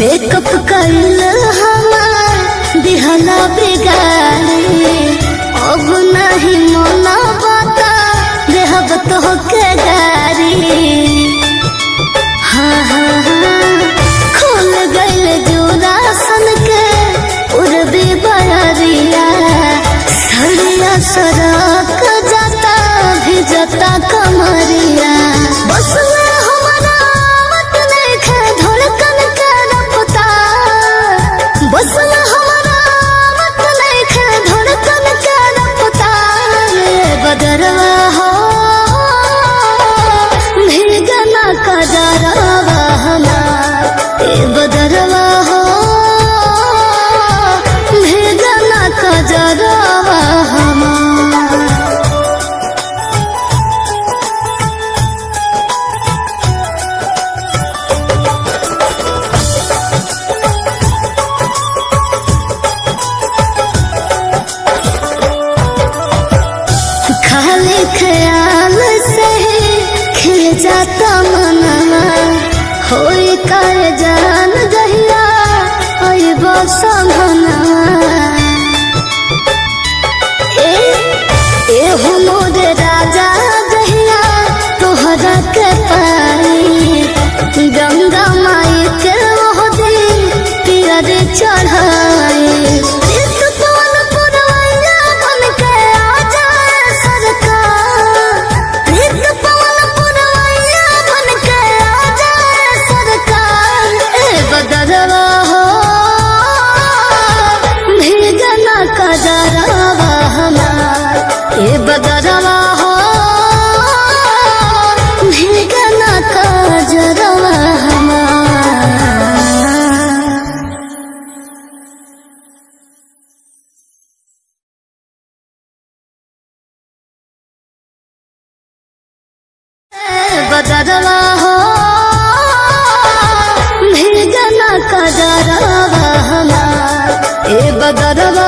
makeup कैल हमार दिहला बिगाड़ी अब नहीं मना बता देहब तो के गारी हाँ हाँ हाँ खोल गइल जोरा सन के उड़बे बरिया सरिया सड़क जाता भी जाता कमरिया बस में हमारा मत देखे धड़कन के रफ्ता बस में हमारा मत देखे धड़कन के रफ्ता रे बदरवा हो भीगना कजरवा हमार ए बदरवा हो भीगना कजरवा हमार खाली ख्याल से खिल जाता मनवा होई कर जान गहिया होई बसमनवा ए ए हो मोरे राजा गहिया तोहरा के पाई गंगा माई के वो दिन पियर चढ़ाई इस पवन पुरवैया बन के आ जाए सरकार इस पवन पुरवैया बन के आ जाए सरकार ए बदरवा हो भीगना कजरवा हमार ए बदरवा हो भीगना कजरवा हमार बदरवा हो भीगना कजरवा हमार ए बदरवा